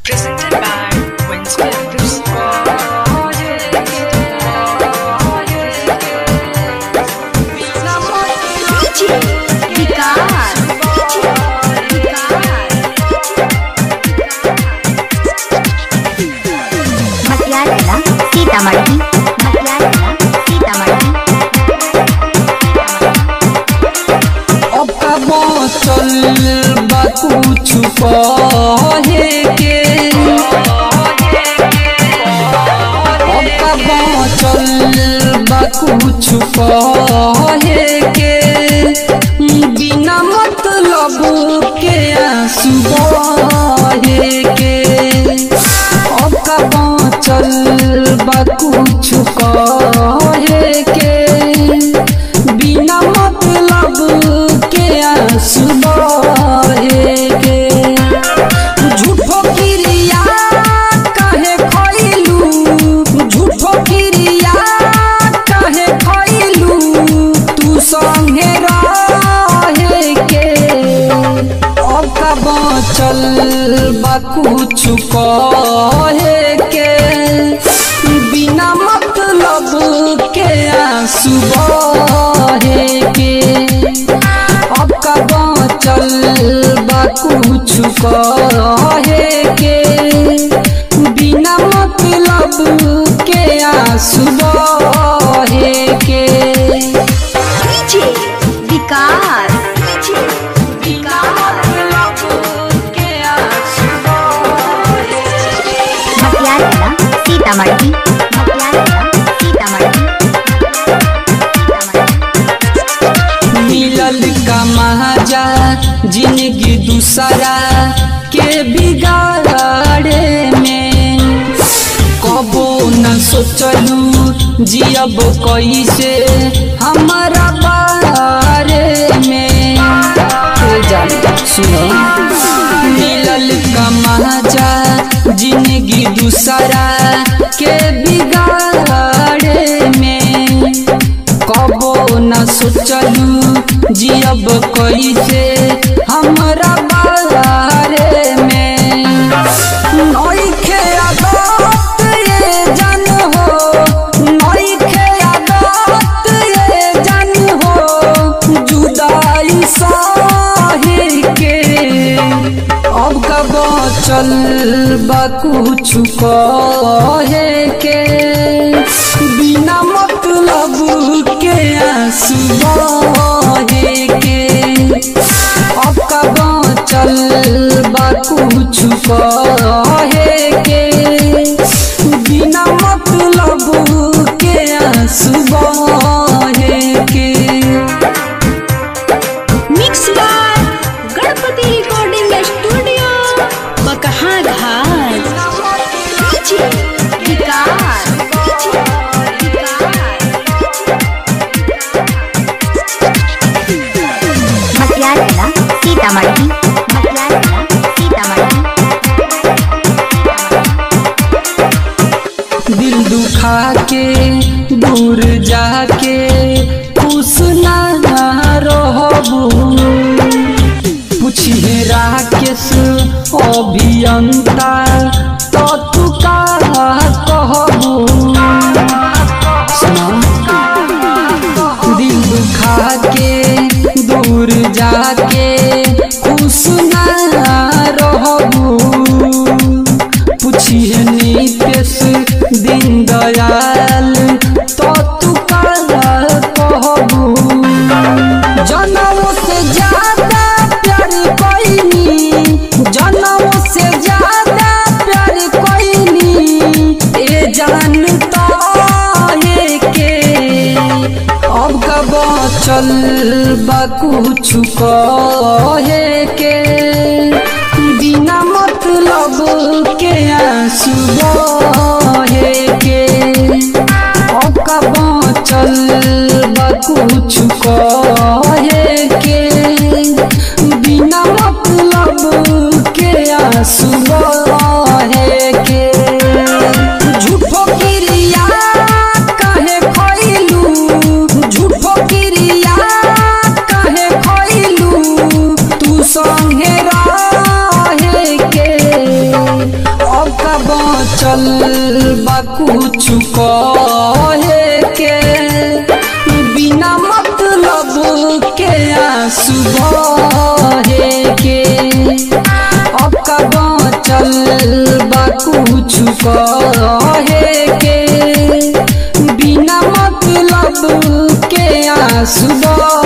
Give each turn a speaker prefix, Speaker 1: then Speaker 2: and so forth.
Speaker 1: Presented by Winston Films.
Speaker 2: DJ विकास मटियाला सीतामढ़ी मटियाला सीतामढ़ी
Speaker 3: अब का बाँचल बा कुछ कहे के अब का बाँचल बा कुछ कहे के बिना मतलब के आंसू बहे के अब का बाँचल बा कुछ कहे के बिना मतलब के आंसू बहे के झूठो किरिया काहे खइलू झूठो किरिया काहे खइलू तू संगे रहे के अब का बाँचल बा कुछ कहे के बिना मतलब के आंसू बहे के अब का बाँचल बा कुछ कहे के बिना मतलब के आंसू बहे के
Speaker 2: DJ विकास मटियाला सीतामढ़ी मटियाला सीतामढ़ी
Speaker 3: मिलल का महाजा जिंदगी दूसरा के बिगाड़े में कबो न सोचलू जियब कैसे हमारा बारे में ए जान सुनो मिलल का महाजा जिंदगी दूसरा के बिगाड़े में कबो न सोचलू जियब कैसे हमरा बारे में नइखे आदत ये जान हो नइखे आदत ये जान हो जुदाई सहे के अब का बचल बा कुछ कहे के बिना मतलब के आंसू बहे के अब का बचल बा कुछ कहे के बिना मतलब के आंसू बहे के
Speaker 2: mix by Ganpati recording studio Bakaha Ghat DJ विकास मटियाला सीतामढ़ी मटियाला सीतामढ़ी
Speaker 3: दिल दुखा के दूर जाके खुश ना रहबू पूछिए राकेश अभियंता तो तू का कहबू सुना दिल दुखा के दूर जाके खुश ना रहबू पूछिए नीतीश दिन दयाल तो तू काला कहबू जनम से ज्यादा प्यार कोई जनम से ज्यादा प्यार कोई ए जानता है के अब का बचल बा कुछ कहे के बिना मतलब के आंसू बहे के अब का बचल बा कुछ कहे के बिना मतलब के आंसू बहे के झूठो किरिया काहे खइलू झूठो किरिया काहे खइलू तू संगे रहे के चल बा कुछ कहे के बिना मतलब के आंसू बहे के अब का चल बा कुछ कहे के बिना मतलब के आंसू बहे